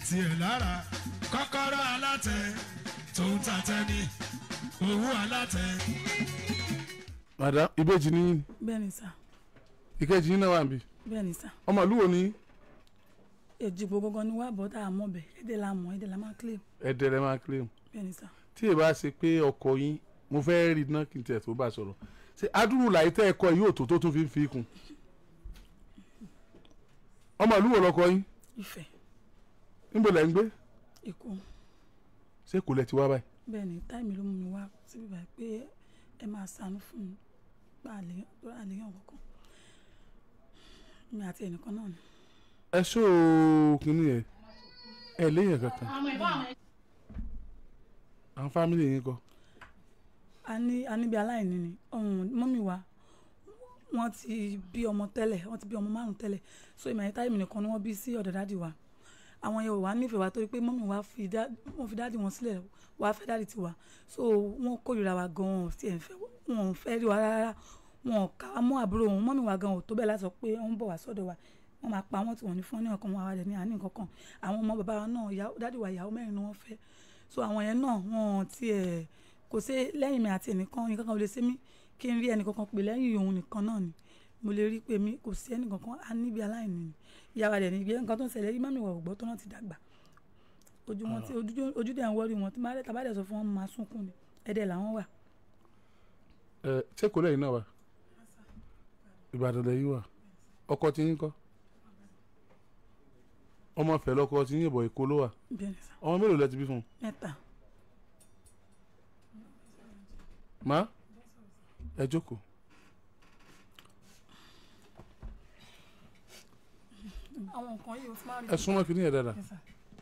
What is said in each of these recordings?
tiẹ̀ lára kọ́kọ́rọ́ alátẹ tó ń tatẹ ní owó alátẹ. madam ìbejì ní bẹ́ẹ̀ ni sà ìkejì yín náà wà níbí bẹ́ẹ̀ ni sà ọmọ ìlú wo ni èjìgbò gangan ni wà bọ́ tá a mọ̀ bẹ̀ èdè la mọ̀ èdè la máa claim ẹ̀dẹ̀ rẹ̀ máa claim bẹ́ẹ̀ ni sà tí ì bá ṣe pé ọkọ yín mo fẹ́ rí iná kí n tiẹ̀ tó bá sọ̀rọ̀ ṣe adúrú làyí tẹ́ ẹ̀kọ́ yìí ò tó tó tún fi ń fi kún ọmọ ìlú wo lọkọ yín ìfẹ́ níbo lẹ́ ń gbé ikú ṣé kò lẹ ti wá báyìí bẹ́ẹ̀ ni táìmì ló mú mi wá síbi báyìí pé ẹ máa ṣàánú fún mi pa àléyàn kankan mi àti ẹnìkan náà ni ẹ ṣó kínní yẹn ẹ léèyàn kankan àwọn fámìlì yín kọ́ a ní a níbi aláìní ni ọ̀hún mọ́mì wa wọ́n ti bí ọmọ tẹ́lẹ̀ wọ́n ti bí ọmọ márùn tẹ́lẹ̀ so ìmọ̀ ẹ̀ta ìmìnì kan ni wọ́n bí sí ọ̀dọ̀ dáàdì wa àwọn yẹn ò wá nífẹ̀ẹ́ wa torí pé mọ́mì wa fi dá wọ́n fi dáàdì wọn sílẹ̀ wá fẹ́ dáàdì tiwa so wọ́n kórìíra wa gan-an wọn ò tiẹ̀ fẹ́ wọn ò fẹ́ rí wa rárá wọn ò ká wa mọ́ àbúrò wọn mọ́mì wa gan-an ò tó bẹ́ẹ̀ láti sọ pé wọ́n ń bọ̀ wá sọ́dọ̀ wa wọ́n máa pa wọ́n tí wọ́n ní fún ní ọkàn wọn àwàdẹ ní àní kankan àwọn ọmọ bàbá wa náà ìyá- dáàdì wa ìyàwó mẹ́rin ni wọ́n fẹ́ so àwọn yẹn náà wọn tiẹ̀ kò sí lẹ́yìn mi àti ẹnìkan nǹkan kan ò lè ṣe mí kí n rí ẹnìkankan pè lẹ́yìn òun nìkan náà ni mo lè rí pé mi kò sí ẹnìkankan á níbi aláìní ni ìyára rẹ̀ níbi nǹkan tó ń ṣẹlẹ̀ yìí mọ́mí wọ̀ gbọ́ tó náà ti dàgbà ojú wọn ti ojú- ojú dẹ̀ ń wọ́rí wọn tí máa tàbá dẹ̀ sọ fún wọn máa sunkún ni ẹ̀dẹ̀ làwọn wà ẹ ṣé kò lẹ́yìn náà wà ìbàdàn lẹ́yìn wà ọkọ tí yín kọ́ ọmọ fẹ́ lọ́kọ tí yín ìbọ̀ èkó ló wà bẹ́ẹ̀ ni sà ọmọ mélòó lẹ ti bí fún un mẹ́ta má ẹ jókòó àwọn nǹkan yìí ó ti máa rí ẹ súnmọ́ kí ní ẹ̀ dáadáa Yes, sir.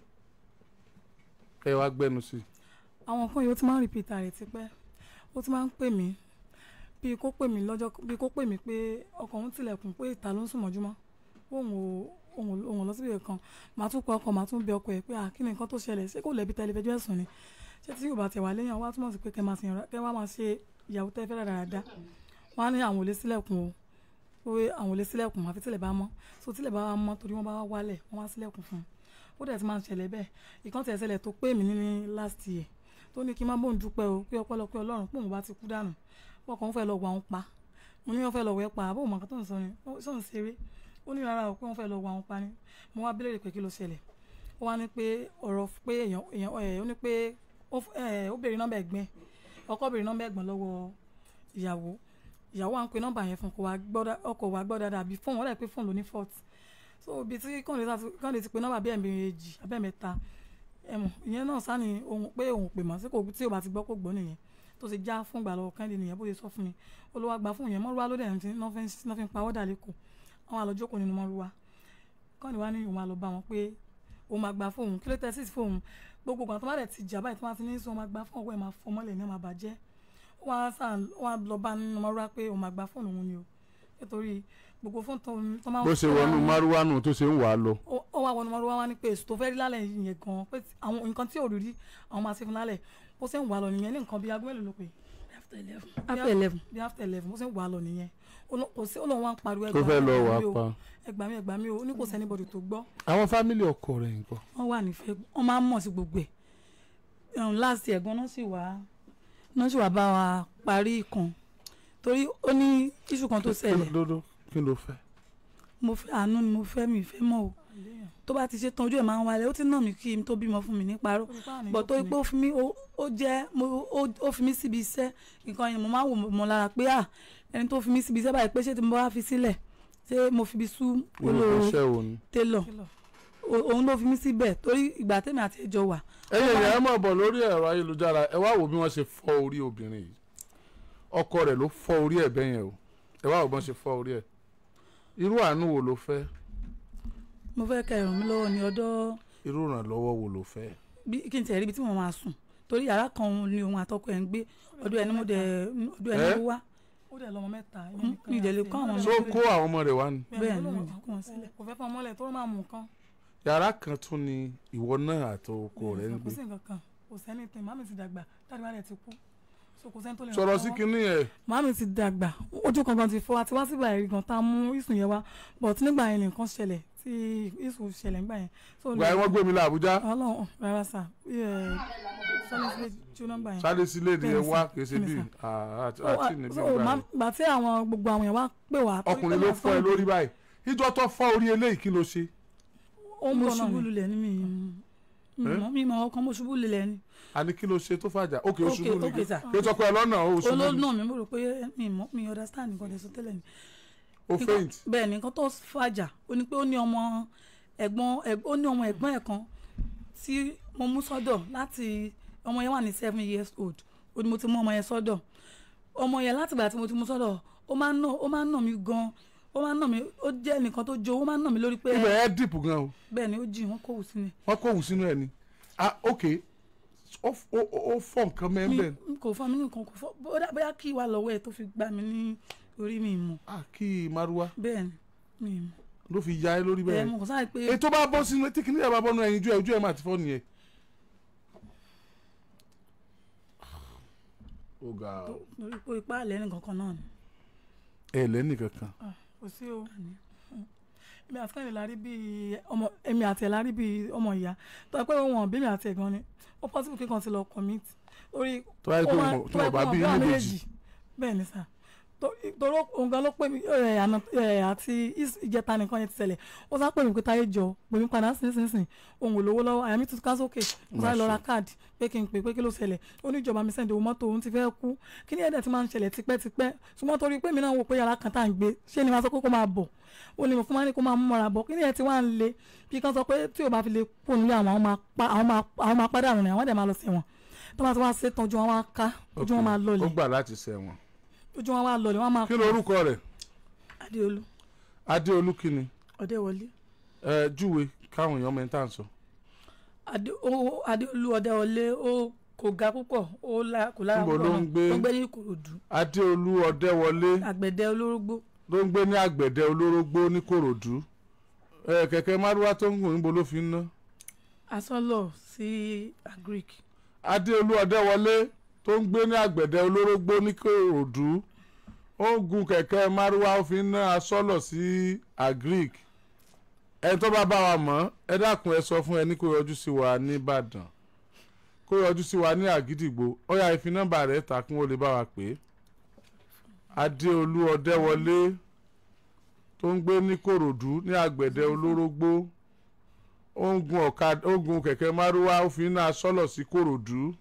ẹ wá gbẹnu sí i àwọn nǹkan yìí ó ti máa ń rìpítà rẹ̀ tipẹ́ ó ti máa ń pè mí bíi kó pè mí lọ́jọ́ bíi kó pè mí pé ọkọ̀ òun tilẹ̀kùn pé ìta ló ń sùn mọ́júmọ́ òun ò òun ò- òun ò lọ síbi kan màá tún pa ọkọ̀ màá tún bẹ ọkọ̀ ẹ̀ pé àkíní nǹkan tó ṣẹlẹ̀ ṣé kò lẹ́bi tẹlifẹ̀jọ́ ẹ̀sùn ni ṣé tí yóò bá tẹ̀ wá lẹ́yìn àwọn á túmọ̀ sí pé kẹ́ máa sìn kẹ́ wá máa ṣe ìyàwó tẹ́ fẹ́ dáadáa wọ́n á ní àwọn ò lè sílẹ̀kùn o pé àwọn ò lè sílẹ̀kùn àfi tílẹ̀ bá mọ́ so tílẹ̀ bá wá mọ́ torí wọ́n bá wá wálẹ̀ wọ́n wá sílẹ̀kùn fún un ó dẹ̀ ti máa ń ṣẹlẹ̀ bẹ́ẹ̀ ìkan tẹ̀ ṣẹlẹ̀ tó pé mi ní last year tó ní kí n má bóun dúpẹ́ o pé ọpẹ́lọpẹ́ ọlọ́run pé òun bá ti kú dànù pọkàn òun fẹ́ lọ wà òun pa mo ní wọ́n fẹ́ lọ wẹ́ pa àbó màkà tó ń sọ ni sọ̀n ṣeré ó ní rárá o pé wọ́n fẹ́ lọ wà òun pa ni mo wá bílẹ̀ pé kí ló ṣẹlẹ̀ ó wá ní pé ọ̀rọ̀ pé èèyàn èèyàn ẹ̀ ó ní pé ó f- ẹ̀, ó béèrè nọ́mbà ẹ̀gbẹ́ ọkọ béèrè nọ́mbà ẹ̀gbọ́n lọ́wọ́ ìyàwó ìyàwó à ń pe nọ́mbà yẹn fún kò wá gbọ́ dá- ọkọ wá gbọ́ dáadáa bí fóònù wọ́n dẹ̀ pé fóònù ló ní fault so ibi tí kọ́ńdé ti pe nọ́mbà bí ẹ̀mejì abẹ́mẹ́ta ẹ̀mọ̀ ìyẹn náà sáni ohun pé òun pè mọ́ sí kò tí o bá ti gbọ́ kó gbọ́ nìyẹn tó ṣe já fún ìgbà lọ́wọ́ kẹ́ndé nìyẹn bó ṣe sọ fún mi olówó àgbà fún ìyẹn mọ́rúwá ló dẹ̀ ti náà fi ń pa ọ́dà lẹ́kọ̀ọ́ àwọn àlọ́jókòó nínú mọ́rúwá kọ́ni wá ní òun máa lọ bá wọn pé òun máa gbà fóun kí ló tẹ́ sí fóun gbogbo ìgbà tó bá dẹ̀ ti jà báyìí tó bá ti ní sọ òun máa gbà fóun ọwọ́ ẹ̀ máa fọ mọ́lẹ̀ ní ẹ̀ máa bàjẹ́ ó wá sàn ó wá lọ bá nínú mọ́rúwá pé òun máa gbà fóun òun ni o nítorí gbogbo fóun tó tó máa ń bó ṣe wọnú márúwánù tó ṣe ń wà á lọ ó ó wá wọnú mọ́rúwá wá ní pé èso tó fẹ́ rí lálẹ́ yẹn gan pé tí- àwọn nǹkan tí ò rí rí àwọn máa ṣe fún lálẹ́ bó ṣe ń wà lọ nìyẹn ní nǹkan bíi aago mélòó ló pé after eleven. after eleven bí after eleven bó ṣe ń wà lọ nìyẹn Ó lọ- kò sí ó lóun wá ń pariwo tó fẹ́ lọ wà á mi o, pa ẹgbàá mi ẹgbàá mi o ó ní kò sẹ́ni bọ̀dù tó gbọ́ àwọn fámìlì ọkọ rẹ̀ nǹkan wọ́n wà nífẹ̀ẹ́ wọ́n máa ń mọ̀ sí gbogbo ẹ̀ um, last year gan náà sì wá náà sì wá bá wa parí ìkan torí ó ní iṣu kan tó ṣẹlẹ̀ dodo kí ló fẹ́ mo fẹ́ àánú ni mo fẹ́ mi ìfẹ́ mọ́ o tó bá ti ṣe tán ojú ẹ̀ máa ń wálẹ̀ ó ti nà mí kí n tó bímọ fún mi ní parọ́ bọ̀ tó pé ó fi mí ó ó jẹ́ mo ó ó fi mí síbi iṣẹ́ nǹkan yẹn mo máa ń wò mọ́ lára pé à ẹni tó fi mí síbi iṣẹ́ báyìí pé ṣé tí mo bá fi sílẹ̀ ṣé mo fi bí sú nínú olóró iṣẹ́ wo ni. télọ̀ O- òun ló fi mí síbẹ̀ torí ìgbà tèmi àti ẹjọ́ wà ẹ̀yin èèyàn ẹ máa bọ̀ lórí ẹ̀rọ ayélujára ẹ wá wò bí wọ́n ṣe fọ́ orí obìnrin yìí ọkọ rẹ̀ ló fọ́ orí ẹ̀ bẹ́yẹn o ẹ wá wò bí wọ́n ṣe fọ́ orí ẹ̀ irú àánú wo ló fẹ́ mo fẹ́ kẹ́ ràn mí lọ́wọ́ ní ọ̀dọ̀ irú ìrànlọ́wọ́ wo ló fẹ́ bí kí n tẹ̀ rí ibi tí mo máa sùn torí yàrá kan ni òun àtọkọ ẹ̀ ń gbé ọdún ẹni mo dẹ̀ ọdún ẹni Eh? mo wá ó dẹ̀ lọ́mọ mẹ́ta mi ì dẹ̀ lè kọ́ àwọn ọmọ so kó àwọn ọmọ rẹ̀ wá ni bẹ́ẹ̀ ni mi ì kó wọn sílẹ̀. kò fẹ́ fún ọmọlẹ̀ tó máa mú nǹkan yàrá kan tún ni ìwọ náà àti ọkọ rẹ̀ ń kò gbé sí nǹkan kan kò sẹ́ni tẹ̀ màmí ti dàgbà dáàdì wa rẹ̀ ti kú so kò sẹ́ni tó lè ràn sọ̀rọ̀ wá sí lọ́wọ́. kinní yẹn màámi ti dàgbà ojú kankan ti fọ́ àti wá síbà ẹ̀rí gan tá a mú ìsùn yẹn wá but nígbà yẹn nìkan ṣẹlẹ̀ tí ìṣù ṣẹlẹ̀ ńgbà yẹn. so gba ẹ wọ́n gbé mi lọ Àbújá ọlọ́run rárá sà sọ́ni sílẹ̀ ju nọ́mbà yẹn. sáré sílé ni ẹ Bẹ́ẹ̀ni wá sà, kìí ṣe bẹ́ẹ̀ni bí sà. àti So, níbí so, gbà ma- yẹn. gbà tí àwọn gbogbo àwọn yẹn wá pè wá. torí ọkùnrin pé ló my fọ́ ẹ friend- lórí báyìí ìjọ tó fọ́ orí eléyìí kí ló ṣe ó ń mo bọ̀ náà ṣubú ni. lulẹ̀ ní mi Eh? mọ̀ mi mọ̀ ọkàn mo ṣubú lulẹ̀ ni. àní kí ló ṣe tó fàjà òkè oṣù ok mú ok ni sà kí ó sọ pé ẹ lọ́nà oṣù mú ni olóòlù mi mo rò pé mi mọ̀ mi understand nǹkan tẹ̀sán tẹ́lẹ̀ ni. ó Nǹkan- faint bẹ́ẹ̀ ni nǹkan tó fàjà ó ní pé ó ní ọmọ ẹ̀gbọ́n ẹ̀g- ó ní ọmọ ẹ̀gbọ́n ẹ̀ kan tí mo mú sọ́dọ̀ láti ọmọ yẹn wà ní seven years old ó ní mo ti mú ọmọ yẹn sọ́dọ̀ ọmọ yẹn láti ìgbà tí mo ti mú sọ́dọ̀ ó máa ń nà ó máa ń nà mí gan ó máa ń nà mí ó jẹ́ nìkan tó jó ó máa ń nà mí lórí pé ibẹ̀ ẹ dìpù gan o bẹ́ẹ̀ ni ó jì wọ́n kò wù sí ni wọ́n kó òun sínú ẹ̀ ni ah ok ó ó- ó fọ́ nǹkan mi mẹ́ńbẹ̀ mi kò fọ́ mi ní nǹkan kò fọ́ bóyá- bóyá kí wà lọ́wọ́ ẹ̀ tó fi gbá mi ní orí mi mọ̀ ah kí maruwa bẹ́ẹ̀ ni mi mọ̀ ló fi ya ẹ lórí ẹ̀ bẹ́ẹ̀ mo kàn sáré pé ètò bá bọ́ sínú tí kìnìyà bá bọ́ nínú ẹyin ojú ẹ ojú ẹ máa ti fọ́ nìyẹn. ó ga ọ. lórí pé ipá àlẹ́ nìkan kan náà ni. ẹ lẹ́nì kankan kò sí o èmi àti kẹ́hìndé la rí bíi ọmọ èmi àti ẹ̀ la rí bíi ọmọ ìyá tó yẹ pé wọn bí mi àti ẹ̀ gan ni ó possible kíkan ti lọ commit orí tó bá yẹ pé ó máa- wọn- tí tó bá wọn yẹ bá pé bí wọn ní bí àwọn méjì bẹ́ẹ̀ ni sà Tó- torí òun gan ló pè mí ẹ̀, àná ẹ̀, àti is- ìjẹta nìkan yẹn ti ṣẹlẹ̀ ó sá pè mí pé táyé jọ pè mí padà sínsìnsìn òun ò lówó lọ́wọ́ àyà mi tún ká sókè mo sáré lọ ra káàdì pé kí n pè pé kí ló ṣẹlẹ̀ ó ní ìjọba mi sẹ́ndì owó mọ́tò òun ti fẹ́ kú kí ni ẹ̀dẹ̀ ti máa ń ṣẹlẹ̀ tipẹ́tipẹ́ ṣùgbọ́n torí pé mi náà wò pé yàrá kan tá à ń gbé ṣé ni máa sọ pé kó máa bọ̀ ó ní mo fún wa ní kó máa mú mọ́ra bọ̀ kí ni ẹ̀ ti wá ń le bí kan sọ pé tí ò bá fi lè kú nílé àwọn àwọn máa pa àwọn máa àwọn máa pàdánù rẹ̀ àwọn dẹ̀ máa lọ sí wọn tó bá ti wá ṣe tán ojú wọn wá ká ojú wọn máa ó lọlẹ̀ gbà láti ṣẹ̀wọ̀n ojú wọn wá lọlẹ̀ wọn máa kí ló orúkọ rẹ̀ adéolú adéolú kínni ọdẹwọlé ẹ júwe káwọn èèyàn mẹ́ta ń sọ Adé- ó- adéolú ọdẹwọlé ó kò ga púpọ̀ ó la kò lára Níbo ló púpọ̀ ń náà. gbé? ó ń gbé ní ìkòròdú adéolú ọdẹwọlé àgbẹ̀dẹ olórógbó ló ń gbé ní àgbẹ̀dẹ olórógbó ní kòròdú ẹ kẹ̀kẹ́ márúwá tó ń gùn níbo ló fi ń ná asọ́lọ̀ sí agric adéolú ọdẹwọlé tó ń gbé ní àgbẹ̀dẹ olórógbó ní kòròdú ó ń gun kẹ̀kẹ́ márúwá ó fi ń ná asọ́lọ̀ sí agric ẹni tó bá bá wa mọ̀ ẹ dákun ẹ sọ fún ẹni kó yọjú sí wa nìbàdàn kó yọjú sí wa ní àgídìgbò ó yá ìfi nọ́mbà rẹ̀ ta kí wọ́n lè bá wa pè é adéolú ọdẹwọlé tó ń gbé ní kòròdú ní àgbẹ̀dẹ olórógbó ó ń gun ọ̀kadà ó ń gun kẹ̀kẹ́ márúwá ó fi ń ná asọ́lọ̀ sí kòròdú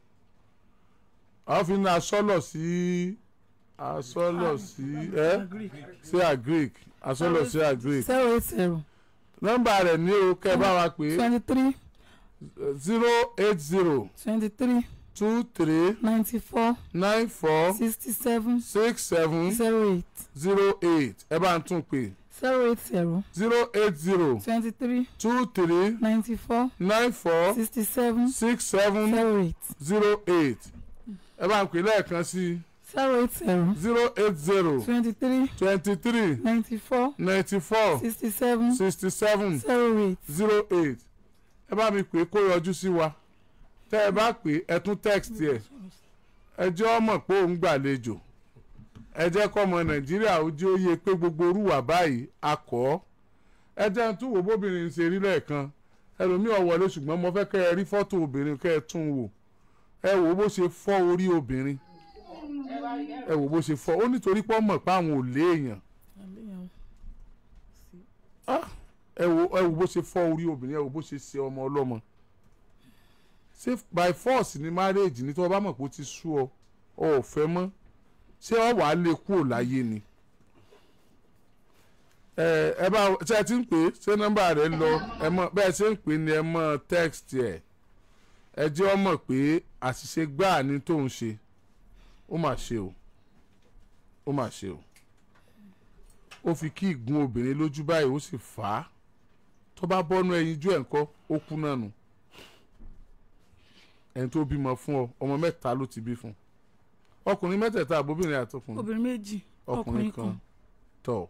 ó fi ń ná asọ́lọ̀ sí asọ́lọ̀ sí ẹ́ sí agric asọ́lọ̀ sí agric zero eight zero nọ́mbà rẹ̀ ní o kẹ́ ẹ bá wa pè é twenty three zero eight zero twenty three two three ninety four nine four sixty seven six seven zero eight zero eight ẹ bá ń tún pè zero eight zero zero eight zero twenty three two three ninety four nine four sixty seven six seven zero eight zero eight ẹ bá ń pè lẹ́ẹ̀kan sí zero eight zero zero eight zero twenty three twenty three ninety four ninety four sixty seven sixty seven zero eight zero eight ẹ bá mi pè é kó yọjú sí wa tẹ́ ẹ bá pè é ẹ tún text ẹ ẹ jẹ́ ọmọ pé òun gbàlejò ẹ jẹ́ kọ́mọ nàìjíríà ó jẹ́ òye pé gbogbo orúwà báyìí akọ́ ẹ jẹ́ ń tún wò bóbìnrin ṣe rí lẹ́ẹ̀kan ẹlòmíì ọ̀wọ́lé ṣùgbọ́n mo fẹ́ kẹ́ ẹ rí fọ́tò obìnrin kẹ́ ẹ tún wò ẹ wò bó ṣe fọ́ orí obìnrin ẹ wò bó ṣe fọ́ ó nítorí pé ọmọ pa àwọn ò léèyàn Ah, ẹ wò ẹ wò bó ṣe fọ́ orí obìnrin ẹ wò bó ṣe ṣe ọmọ ọlọ́mọ ṣé by force ni marriage ní tí wọ́n bá mọ̀ pé ó ti sú ọ ọ ò fẹ́ mọ́ ṣé ọ wàá lè kúrò láyé ni ẹ ẹ bá ṣe ẹ ti ń pè é ṣé nọ́mbà rẹ lọ ẹ mọ bẹ́ẹ̀ ṣe ń pè é ni ẹ mọ text ẹ ẹ jẹ́ ọ mọ̀ pé àṣìṣe gbáà ni tóun ṣe ó mà ṣe o ó mà ṣe o ó fi kí ìgún obìnrin lójú báyìí ó sì fà á tó bá bọ́nú ẹyin jú ẹ̀ ńkọ́ ó kú náà nù ẹni tó bímọ fún ọ ọmọ mẹ́ta ló ti bí fún ọkùnrin mẹ́tẹ̀ẹ̀ta àbóbìnrin àtọkùnrin obìnrin méjì ọkùnrin kan tọ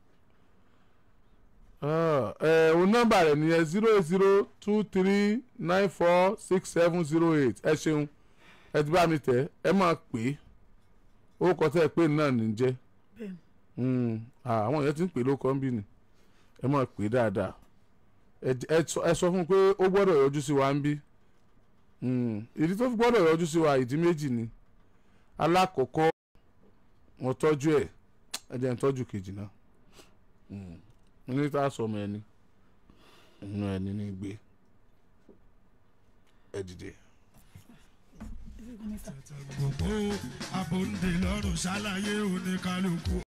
ẹ òun nọ́mbà rẹ̀ nìyẹn zero eight zero two three nine four six seven zero eight ẹ ṣeun ẹ ti bá mi tẹ̀ ẹ máa pè é ó kọ tẹ́ ẹ pé náà ní jẹ́ bẹ́ẹ̀ Mm, ah, àwọn èèyàn ti ń pè ló kọ́ ń bí ni ẹ máa pè é dáadáa ẹ j- ẹ sọ- ẹ sọ fún un pé ó gbọ́dọ̀ yọjú sí wa ń bí Mm, ìdí tó fi gbọ́dọ̀ yọjú sí wa ìdí méjì ni alákọ̀ọ́kọ́ mo tọ́jú ẹ̀ ẹ jẹ́ n tọ́jú kejì náà Mm, ní tá a sọ ọmọ ẹni inú ẹni ní gbé ẹ dìde. gbogbo abòǹde lọ́rùn ṣàlàyé oníkálukú